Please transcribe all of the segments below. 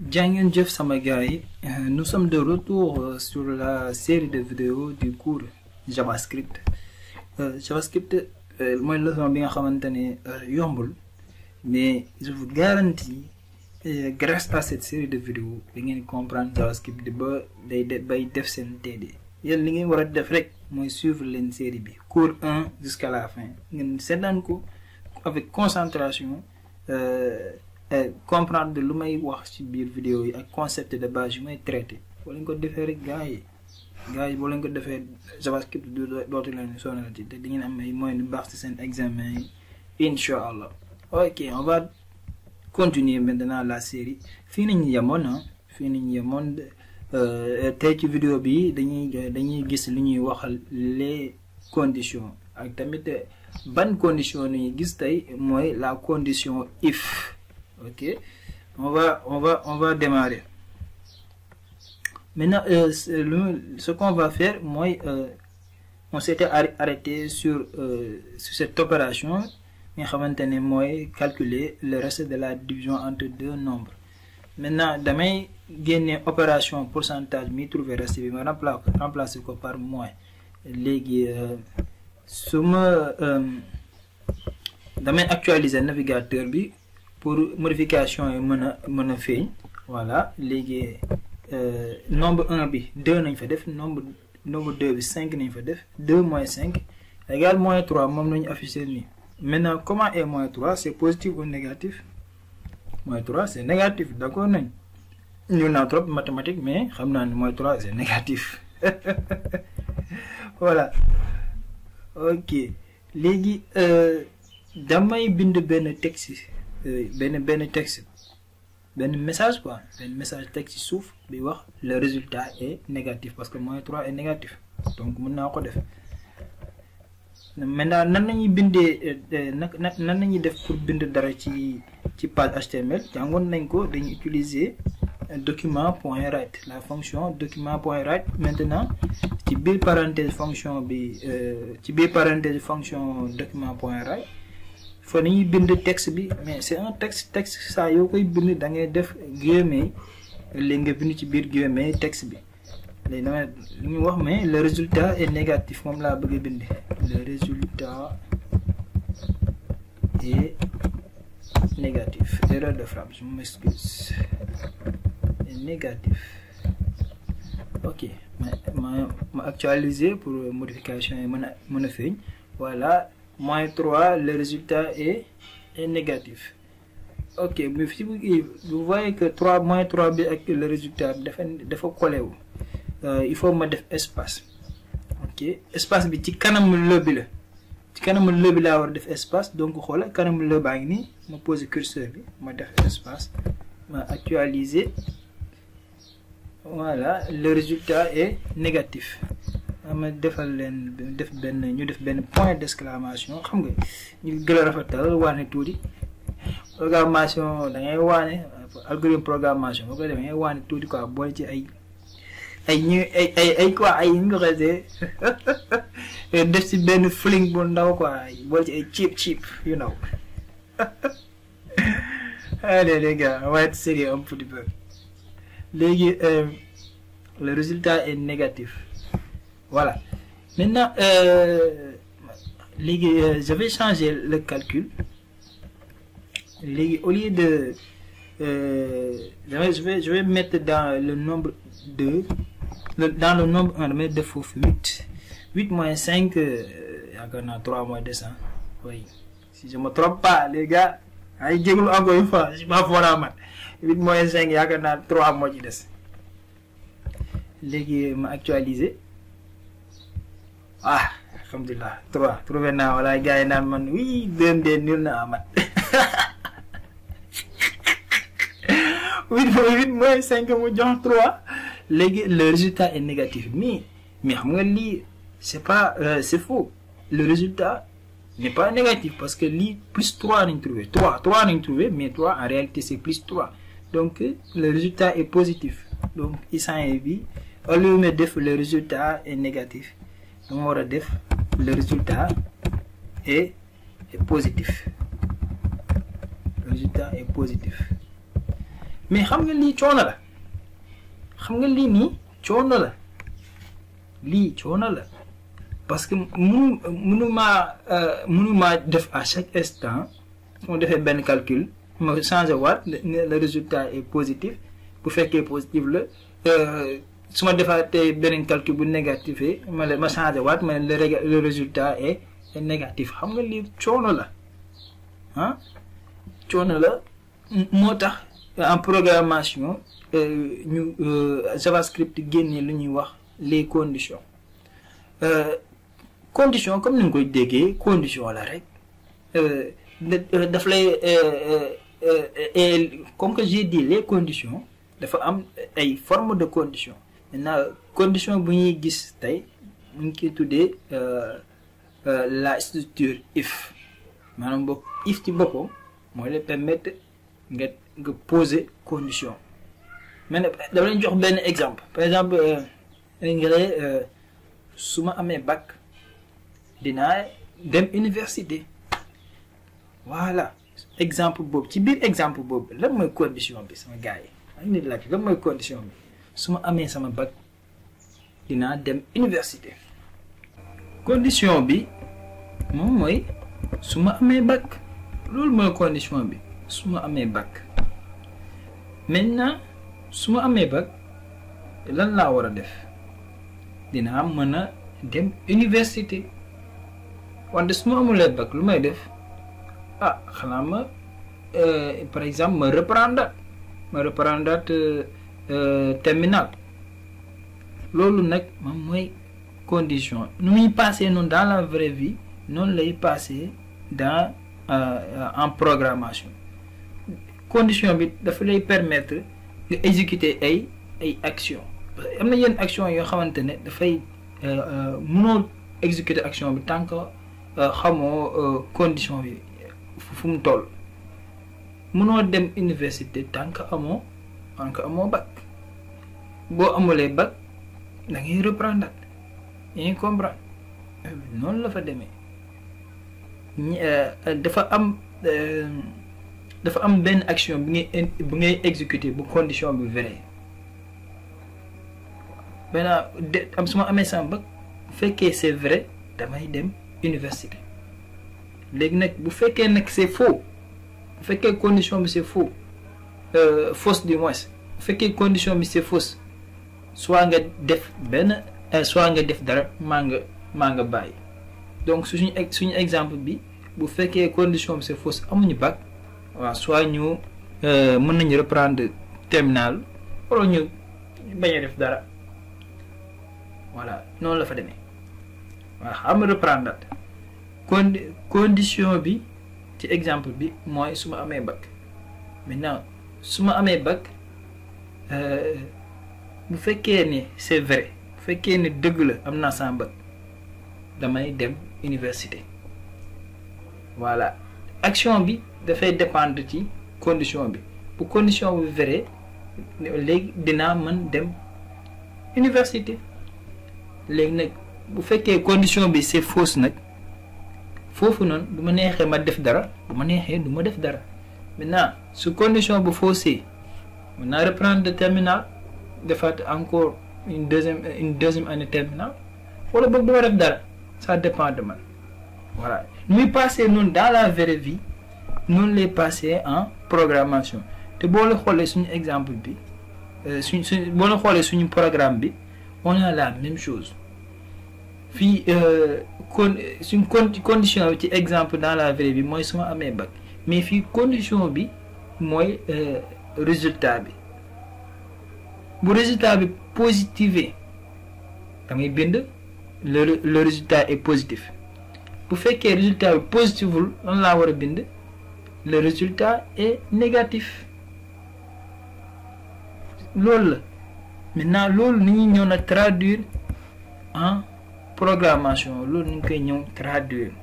Jangin Jeff Samagai, nous sommes de retour sur la série de vidéos du cours JavaScript. Euh, JavaScript, moi, le leçon bien xamantene yombul, mais je vous garantis, euh, grâce à cette série de vidéos, vous allez comprendre JavaScript de ba day bay def sen TD. Yeen li ngeen wara def rek moy suivre len série bi, cours 1 jusqu'à la fin. Ngeen sétane ko avec concentration euh, comprendre lu may wax ci biir vidéo yi ak concept de base yu may traité boo leen ko defee rek gars yi gars yi boo leen ko defee javascript du dootu leen sonalati te di ngeen am ay moyens yu baax ci seen examen yi incha allah ok on va continuer maintenant la série fii nañu yemoon ah fii nañu yemoon tey ci vidéo bi dañuy dañuy gis li ñuy waxal les conditions ak tamit ban condition nañu gis tey mooy la condition if ok on va on va on va démarrer maintenant euh, ce qu'on va faire moi euh, on s'était arrêté sur euh, sur cette opération nga xamante ne mooy calculer le reste de la division entre deux nombres maintenant damay génne opération pourcentage mi trouver reste bi ma remplacer remplacer ko par moins léegi su ma damay actualiser navigateur bi pour modification yi mën a mën a feeñ voilà léegi nombre 1 bi 2 nañ fa def nombre nombre 2 bi 5 nañ fa def 2 moins 5 égale moins 3 moom nañu affiché nii maintenant comment est moins 3 c'est positif ou négatif moins 3 c'est négatif d'accord nañ ñu naa trop mathématique mais xam naa ne moins 3 c'est négatif voilà ok léegi damay bind benn texte benn benn texte benn message quoi benn message texte ci suuf bi wax le résultat est négatif parce que moins 3 est négatif donc mën naa ko def maintenant nan nañuy bindee nag nan nañuy def pour bind dara ci ci page HTML jàngoon nañ ko dañuy utiliser document point write la fonction document point write maintenant ci biir parenthèse fonction bi ci biir parenthèse fonction document point write fa nañuy bind texte bi mais c'est un texte texte saa yoo koy bind da ngay def guillemets léegi nga bind ci biir guillemets texte bi léegi dama li ñu wax mais le résultat est négatif moom laa bëgg a bind le résultat est négatif erreur de frappe je m'excuse est négatif ok ma ma ma actualiser pour modification yi mën a mën a feeñ voilà moins 3 le résultat est, est négatif ok mais si vous, vous voyez que 3 moins 3 bi ak le résultat dafa dafa collé wu il faut ma def espace ok espace bi ci kanamu le bi la ci kanamu le bi laa war a def espace donc xoola kanamu le baa ngi nii ma poser curseur bi ma def espace ma actualiser voilà le résultat est négatif ma defal leen def benn ñu def benn point d'exclamation xam nga ñu gën a rafetal waane tuuti programmation da ngay waane algorithme programmation boo koy def da ngay waane tuuti quoi boole ci ay ay ñu ay ay ay quoi ay ñu nga xasee def ci benn fling bu ndaw quoi boole ci ay cheap cheap you know allez les gars on va être sérieux un petit peu léegi le résultat est négatif voilà maintenant euh, euh, je vais changer le calcul les, au lieu de euh, je vais je vais mettre dans le nombre 2 le, dans le nombre 1 mettre de foofu 8 8 moins 5 yaakaar naa 3 moins 200 oui si je me trompe pas les gars ay jéglu encore une fois je suis pas fort en maths 8 moins 5 yaakaar naa 3 moo ci des léegi ma actualiser ah alhamdulilah trois trouvé naa wala gars yi naan man oui deux de nul na amat huit fois huit moins cinq mu jox trois léegi le résultat est négatif mais mais xam nga lii c'est pas euh, c'est faux le résultat n'est pas négatif parce que lii plus trois nañ trouvé trois trois nañ trouvé mais trois en réalité c'est plus trois donc le résultat est positif donc isan bi au lieu de def le résultat est négatif dama war a def le résultat est, est positif le résultat est positif mais xam nga lii coono la xam nga lii nii coono la lii coono la parce que munu munumaa munumaa def à chaque instant su ma defee benn calcul ma changé waat le résultat est positif bu fekkee positif la su ma defaatee beneen calcul bu négatif ma ma changé waat ma ne le résultat est négatif xam nga lii coono la ah coono la moo tax en programmation ñu JavaScript génne lu ñuy wax les conditions condition comme ni nga koy déggee condition la rek daf lay comme que j'ai dit les conditions dafa am ay formes de conditions maintenant condition bu ñuy gis tey mu ngi koy tuddee la structure if maanaam boog if ci boppam mooy la permettre nga nga poser condition mais nag dama leen jox benn exemple par exemple nga ne su ma amee bac dinaa dem université voilà exemple boobu ci biir exemple boobu lan mooy condition bi sama gars yi ak nit laaj lan mooy condition bi su ma amee sama bac dinaa dem université condition bi moom mooy su ma amee bac loolu mooy condition bi su ma amee bac maintenant su ma amee bac lan laa war a def dinaa mën a dem université wante su ma amulee bac lu may def ah xanaa ma par exemple ma reprendre ma reprendre terminal loolu nag moom mooy condition nu muy passé noonu dans la vraie vie noonu lay passé dans en programmation condition bi dafa lay permettre nga exécuter ay ay action parce que am na yenn action yoo xamante ne dafay mënoo exécuter action bi tant que xamoo condition bi fu mu toll mënoo dem université tant que amoo tant que amoo bac boo amulee bac da ngay reprendre yaa ngi comprendre noonu la fa demee dafa am dafa am benn action bi ngay bi ngay exécuter bu condition bi vraie maintenant de am su ma amee sama bac bu fekkee c'est vrai damay dem université léegi nag bu fekkee nag c'est faux bu fekkee condition bi c'est faux fausse du moins bu fekkee condition bi c'est fausse soit nga def benn soit nga def dara maa nga maa nga bàyyi donc suñu suñu exemple bi bu fekkee condition bi c'est fausse amuñu bac waaw soit ñu mën nañu reprendre terminal wala ñu bañ a def dara voilà noonu la fa demee waaw xam reprendre con condition bi ci exemple bi mooy su ma amee bac maintenant su ma amee bac bu fekkee ne c'est vrai bu fekkee ne dëgg la am naa sama bac damay dem université voilà action bi dafay dépendre ci condition bi bu condition bi vrai léegi dinaa mën dem université léegi nag bu fekkee condition bi c'est fausse nag foofu noonu bu ma neexee ma def dara bu ma neexee du ma def dara maintenant su condition bu faussé mën naa reprendre de terminal defaat encore une deuxième une deuxième année terminale wala boog du ma def dara ça dépend de man voilà muy passé noonu dans la vraie vie noonu lay passé en programmation te boo la xoolee suñu exemple bi suñ suñ boo la xoolee suñu programme bi on a la même chose fii con suñ con condition bi ci exemple dans la vraie vie mooy su ma amee bac mais fii condition bi mooy résultat bi bu résultat bi positivé da ngay bind le le résultat est positif bu fekkee résultat bi positiful lan laa war a bind le résultat est négatif loolu la maintenant loolu ni ñuy ñëw nag traduire en programmation loolu ni ñu koy ñëw traduire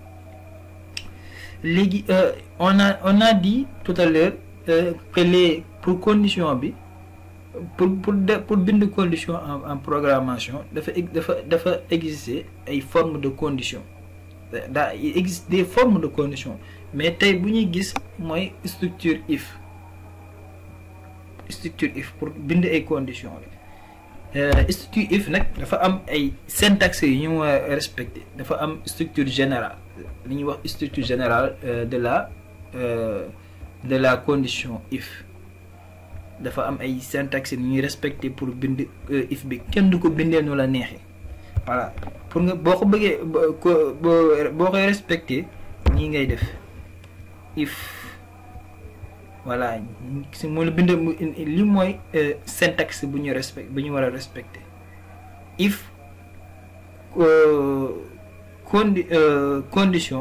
léegi on a on a dit tout à l'heure que les pour condition bi pour pour de pour bind condition en en programmation dafa dafa dafa exister ay formes de condition daa il existe des formes de condition mais tey bu ñuy gis mooy structure if structure if pour bind ay conditions la structure if nag dafa am ay syntaxe yu ñu war a respecté dafa am structure générale li ñuy wax structure générale de la de la condition if dafa am ay syntaxe yu ñuy respecté pour bind if bi kenn du ko bindee nu la neexee voilà pour nga boo ko bëggee boo boo koy respecté nii ngay def if voilà si mu la bind li mooy syntaxe bu ñu respect bu ñu war a respecté if condi condition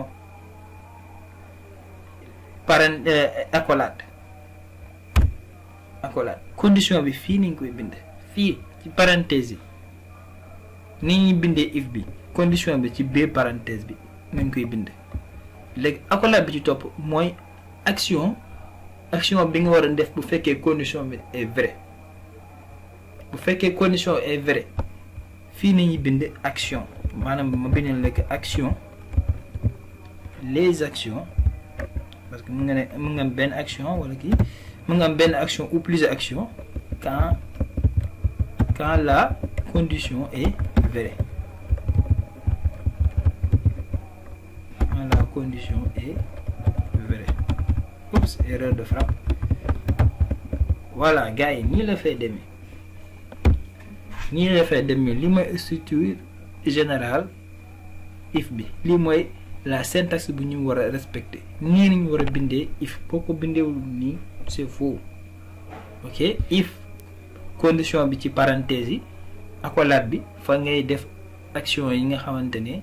parent accolade accolade condition bi fii ni ñu koy bind fii ci parenthèse yi ni ñuy bindee if bi condition bi ci biir parenthèse bi nañ koy bind léegi accolade bi ci topp mooy action action bi nga war a def bu fekkee condition bi est vrai bu fekkee condition est vrai fii nañuy bind action maanaam ma bindal lekk action les actions parce que mun nga ne mun nga am benn action wala kii mun nga am benn action ou plusieurs actions quand quand la condition est vraie quand la condition est vraie oups erreur de frappe voilà gars yi nii la fay demee nii la fay demee li mooy structure générale if bi lii mooy la syntaxe bu ñu war a respecter nii nañu war a bindee if boo ko bindeewul nii c'est faux ok if condition bi ci parenthèse yi accolade bi fa ngay def action yi nga xamante ne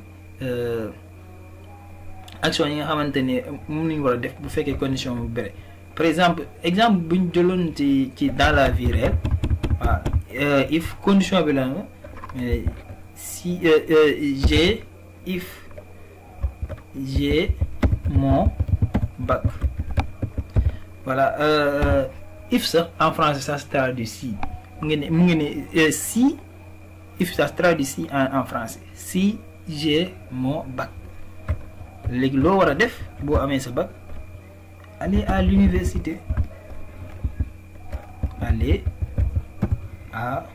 action yi nga xamante ne moom la ñu war a def bu fekkee condition bu bëre par exemple exemple bu ñu jëloon ci ci dans la vie réelle waaw if condition bi la si j'ai if j'ai mon bac voilà euh, if sax en français ça se traduit si mu ngi ne mu ngi ne si if ça se traduit si en en français si j'ai mon bac léegi loo war a def boo amee sa bac aller à l'université aller à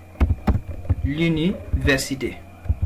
l'université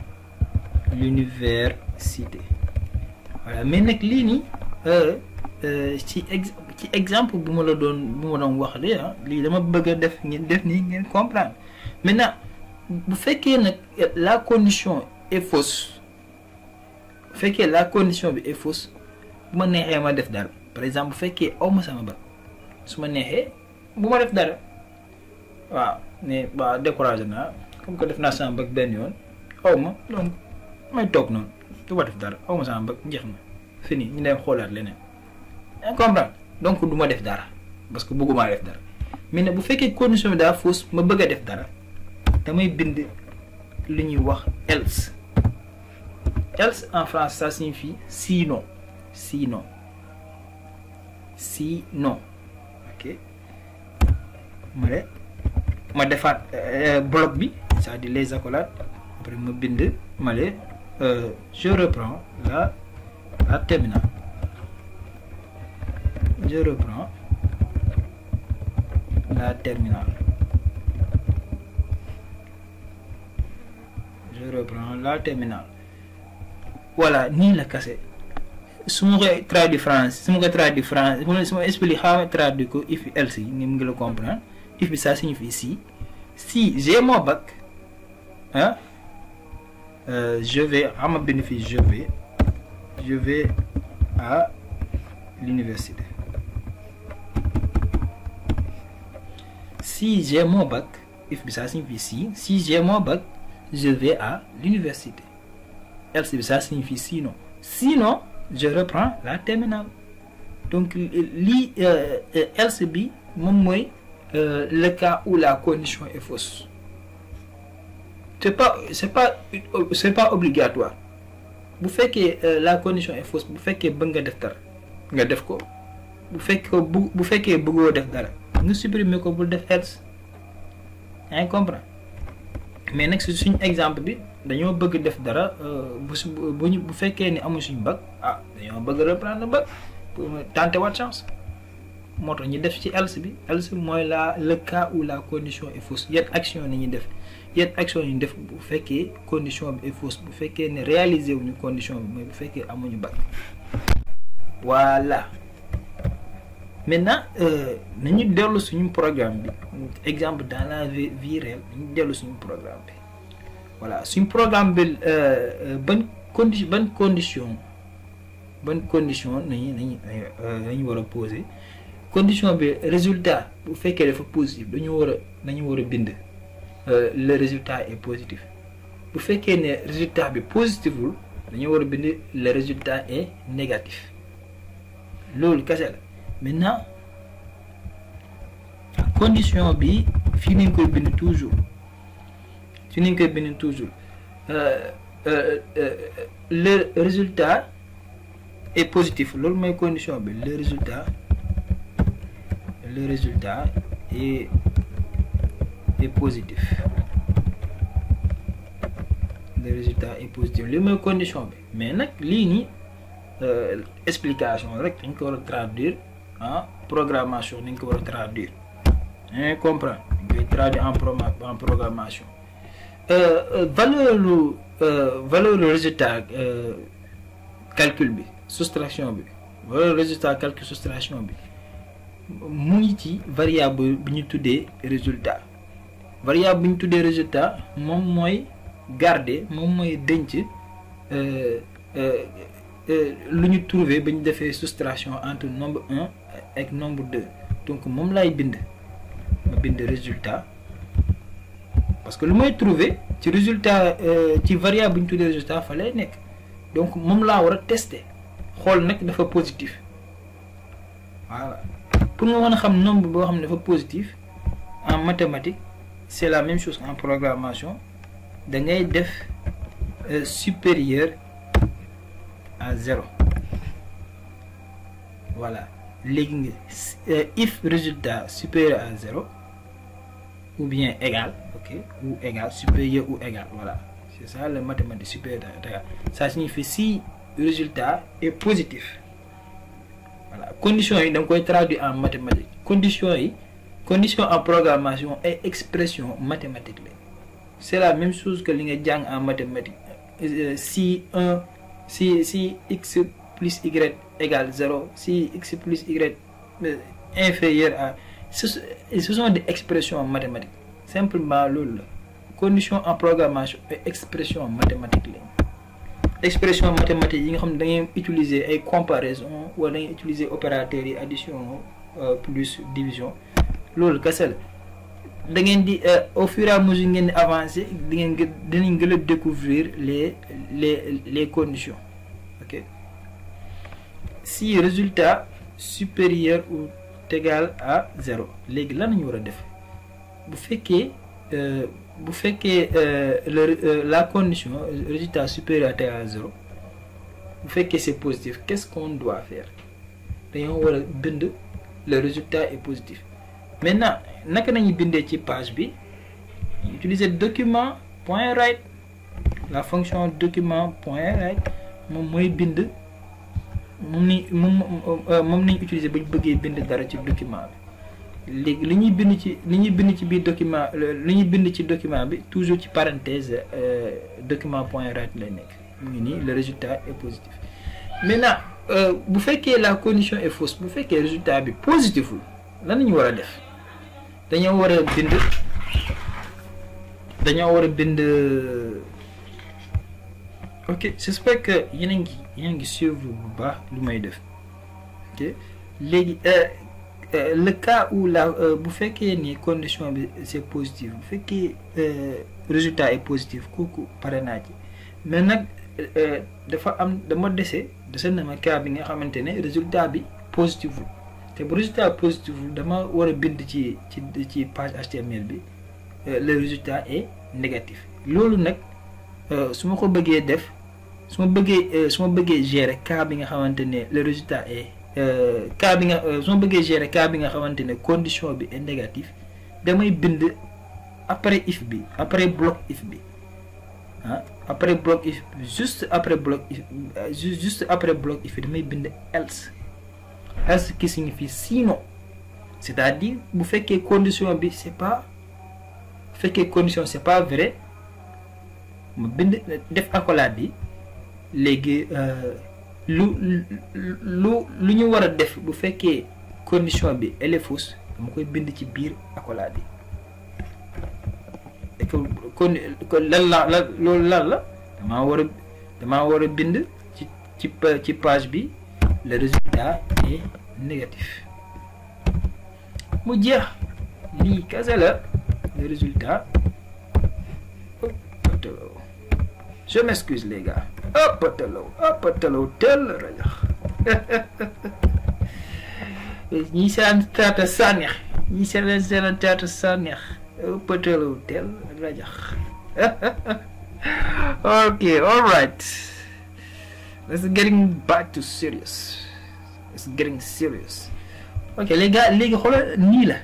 l'université voilà mais nag lii nii ci ex ci exemple bu ma la doon bu ma doon wax de ah lii dama bëgg a def ngeen def nii ngeen comprendre maintenant bu fekkee nag la condition est fausse bu fekkee la condition bi est fausse bu ma neexee ma def dara par exemple bu fekkee aw ma sama bac su ma neexee bu ma def dara waaw ne waaw découragé naa comme que def naa sama bac benn yoon aw ma donc may toog noonu du ma def dara aw ma sama bac njeex na fini ñu dem xoolaat leneen yaa comprendre donc du ma def dara parce que bëgguma def dara mais nag bu fekkee condition bi daa fausse ma bëgg a def dara damay bind li ñuy wax else else en français ça signifie sinon sinon sinon ok ma ne ma defaat bloc bi c'est-à-dire les accolades après ma bind ma ne je reprends la la terminale je reprends la terminale je reprends la terminale voilà nii la kase su ma koy traduit français su ma koy traduit français su ma expliqué xaw ma traduit ko if else yi ni mu ngi la comprendre if bi ça signifie si si j'ai mon bac hein euh, je vais à ma bénéfice je vais je vais à l'université si j'ai mon bac if bi ça signifie si si j'ai mon bac je vais à l'université else bi ça signifie sinon sinon je reprends la terminale donc lii else bi moom mooy le cas où la condition est fausse c'est pas c'est pas c'est pas obligatoire bu fekkee la condition est fausse bu fekkee bëgg nga def dara nga def ko bu fekkee bu bu fekkee bëggoo def dara nga supprimer ko bul def else yaa ngi comprendre mais nag suñu exemple bi dañoo bëgg def dara bu su bu ñu bu fekkee ni amul suñu bac ah dañoo bëgg reprendre bac pour tenter waat chance moo tax ñu def ci else bi else mooy la le cas où la condition est fausse yan action ni ñuy def yan action ñu def bu fekkee condition bi est fausse bu fekkee ne réaliser wuñu condition bi mooy bu fekkee amuñu bac voilà maintenant nañu dellu suñu programme bi exemple dans la vie vie réelle nañu dellu suñu programme bi voilà suñu programme bi ban condi ban condition ban condition nañu nañu nañu war a poser condition bi résultat bu fekkee dafa positif dañu war a dañu war a bind le résultat est positif bu fekkee ne résultat bi positiful dañu war a bind le résultat est négatif loolu kese la maintenant condition bi fii nañ koy bind toujours fii nañ koy bind toujours le résultat est positif loolu mooy condition bi le résultat le résultat est est positif le résultat est positif li mooy condition bi mais nag lii nii explication rek dañ ko war a traduire en programmation dañ ko war a traduire dañ comprendre dañ koy traduire en pro en programmation valeur lu valeur résultat calcul bi soustraction bi valeur résultat calcul soustraction bi mu ngi ci variable bi ñu tuddee résultat variable bi ñu tuddee résultat moom mooy garder moom mooy denc lu ñu trouver ba ñu defee soustraction entre nombre un ak nombre deux donc moom laay bind ma bind résultat parce que lu may trouver ci résultat ci variable bi ñu tuddee résultat fa lay nekk donc moom laa war a tester xool nag dafa positif voilà pour nga mën a xam nombre boo xam ne dafa positif en mathématique c'est la même chose en programmation da ngay def supérieur à zéro voilà léegi nga if résultat supérieur à zéro ou bien égal ok ou égal supérieur ou égal voilà c'est ça le mathématique supérieur à égal ça signifie si résultat est positif voilà conditions yi da nga koy traduire en mathématique conditions yi condition en programmation et expression mathématique la c'est la même chose que li nga jàng en mathématique si un si si x plus y égale zéro si x plus y inférieur à ce ce sont des expressions mathématiques simplement loolu la condition en programmation et expression mathématique la expression mathématique yi nga xam ne da ngay utiliser ay comparaison wala da ngay utiliser opérateurs yi addition plus division loolu kese la da ngeen di au fur et à mesure ngeen di avancer di ngeen gë dinañ gën a découvrir les les les conditions ok si résultat supérieur ou égal à zéro léegi lan nañu war a def bu fekkee bu fekkee le la condition résultat supérieur à égal à zéro bu fekkee c'est positif qu'est-ce qu'on doit faire dañoo war a bind le résultat est positif maintenant naka nañu bindee ci page bi utiliser document point write la fonction document point write moom mooy bind moom ni moom moom nañu utiliser ba ñu bëggee bind dara ci document bi léegi li ñuy bind ci li ñuy bind ci biir document li ñuy bind ci document bi toujours ci parenthèse document point write lay nekk mu ngi nii le résultat est positif maintenant bu fekkee la condition est fausse bu fekkee résultat bi positiful lan lañu war a def dañoo war a bind dañoo war a bind ok j'espère que yéen a ngi yéen a ngi suivre bu baax lu may def ok léegi le cas où la bu fekkee ni condition bi c'est positif bu fekkee résultat est positif kooku pare naa ci mais nag dafa am dama dese dese na ma cas bi nga xamante ne résultat bi positiful te bu résultat positif dama war a bind ci ci ci page HTML bi le résultat est négatif loolu nag su ma ko bëggee def su ma bëggee su ma bëggee gérer cas bi nga xamante ne le résultat est cas bi nga su ma bëggee gérer cas bi nga xamante ne condition bi est négatif damay bind après if bi après bloc if bi ah après bloc if juste après bloc if juste après bloc if damay bind else else qui signifie sinon c'est-à-dire bu fekkee condition bi c'est pas bu fekkee condition c'est pas vrai ma bind def accolade bi léegi lu lu lu ñu war a def bu fekkee condition bi elle est fausse dama koy bind ci biir accolade bi et que kon kon lan la la loolu lan la damaa war a damaa war a bind ci ci ci page bi le résultat est négatif mu jeex lii kese la le résultat je m'excuse les gars ëppatalaw ëppatalaw tel rajax ñi seen taata sànneex ñi seen seen taata sànneex ëppatalaw tel rajax ok all right let's getting back to serious let's getting serious ok les gars léegi xoolal nii la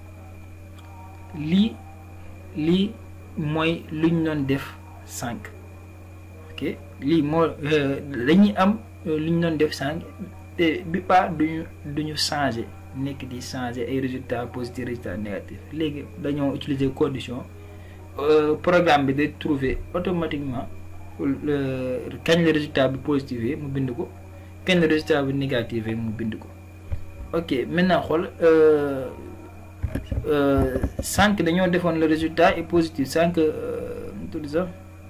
lii lii mooy luñ doon def sànq ok lii moo dañuy am lu ñu doon def sànq te bi pas duñu duñu changer nekk di changer ay résultats positifs résultats négatifs léegi dañoo utiliser condition programme bi day trouver automatiquement kañ la résultat bi positif mu bind ko kañ la résultat bi négatif mu bind ko ok maintenant xool sànq dañoo defoon le résultat est positif sànq mu tudd sax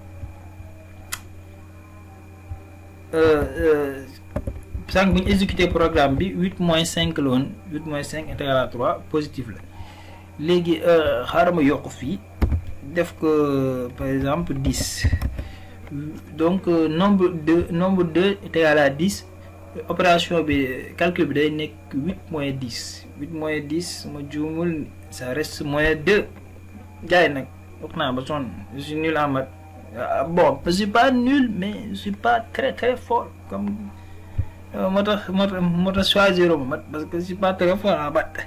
sànq bu ñu exécuté programme bi huit moins cinq la woon huit moins cinq intégral à trois positif la léegi xaaral ma yokk fii def ko par exemple dix donc nombre deux nombre deux est égal à dix opération bi calcul bi day nekk huit moins dix huit moins dix ma juumul ça reste moins deux jaay nag wax naa ba sonn je suis nul en maths bon je suis pas nul mais je suis pas très très fort comme moo tax moo tax moo tax choisir ma mat parce que je suis pas très fort en maths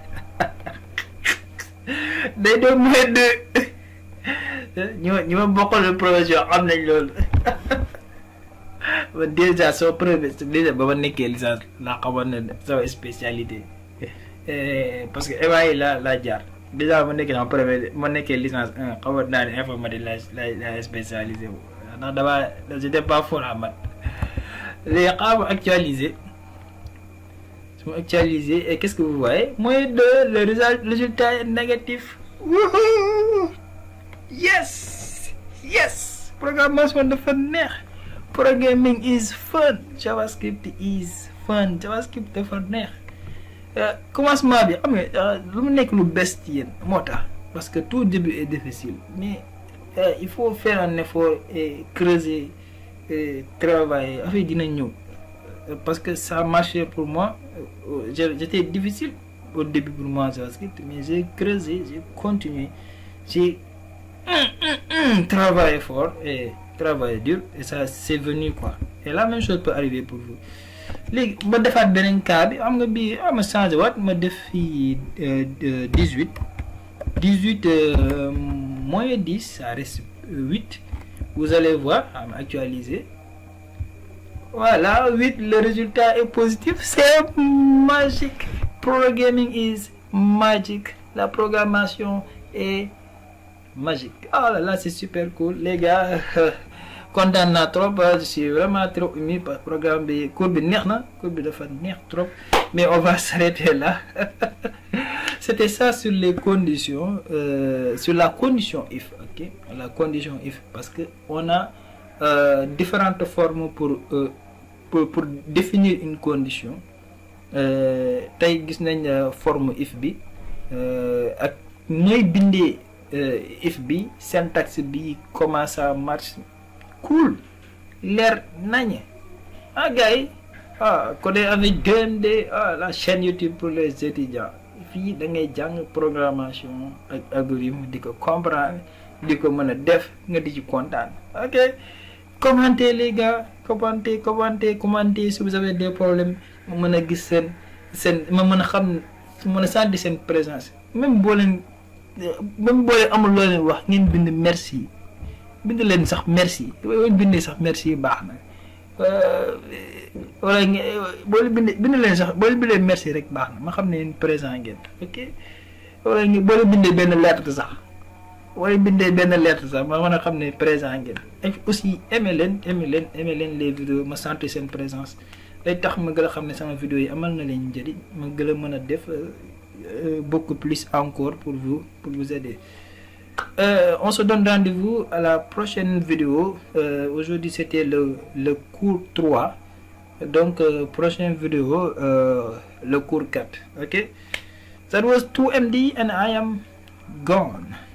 day doon moins deux ñi ma ñi ma bokkal profession xam nañ loolu ba déjà soo premier déjà ba ma nekkee licence laa xamoon ne sama spécialité parce que éva yi laa laa jaar déjà ma nekkee en premier ma nekkee licence un xamoon naa ne informatique la la la spécialisé wu ndax damaa j'étais pas fort en maths léegi xaaral actualiser su ma actualiser et qu'est-ce que vous voyez moins deux le résultat est négatif wouhou yes yes programmation dafa neex programming is fun javascript is fun javascript dafa neex commencement bi xam nga lu mu nekk lu bees ci yéen moo tax parce que tout début est difficile mais il faut faire un effort et creuser et travailler affaire dina ñëw parce que ça marchait pour moi j'étais difficile au début pour moi javascript mais j'ai creusé j'ai continué j'ai travaillé fort et travaillé dur et ça c'est venu quoi et la même chose peut arriver pour vous léegi ma defaat beneen cas bi xam nga bii ah ma changé waat ma def fii dix huit dix huit moins dix ça reste huit vous allez voir ah ma actualiser voilà huit le résultat est positif c'est magique programming is magic la programmation est magique ah là là c'est super cool les gars kontaan naa trop je suis vraiment trop ému par programme bi cours bi neex na cours bi dafa neex trop mais on va s'arrêter là c'était ça sur les conditions euh, sur la condition if ok la condition if parce que on a euh, différentes formes pour, euh, pour pour définir une condition tey gis nañ forme if bi ak ñooy bindee if bi syntaxe bi comment ça marche cool leer nañ ah gars yi ah coder avec DMD ah la chaîne YouTube pour les étudiants fii da ngay jàng programmation ak algorithme di ko comprendre di ko mën a def nga di ci kontaan ok commentez les gars commentez commentez commentez si vous avez des problèmes ma mën a gis seen seen ma mën a xam mën a sentir seen présence même boo leen même boo leen amul loo leen wax ngeen bind merci bind leen sax merci boo bindee sax merci baax na wala boo leen bindee bind leen sax boo leen bindee merci rek baax na ma xam ne yéen présent ngeen ok wala boo leen bindee benn lettre sax wala bindee benn lettre sax ma mën a xam ne présent ngeen et aussi aimé leen aimé leen aimé leen les vidéos ma sentir seen présence day tax ma gën a xam ne sama vidéo yi amal na leen njëriñ ma gën a mën a def beaucoup plus encore pour vous pour vous aider euh, on se donne rendez-vous à la prochaine vidéo euh, aujourd'hui c'était le le cours 3 donc euh, prochaine vidéo le cours 4 ok that was 2md and i am gone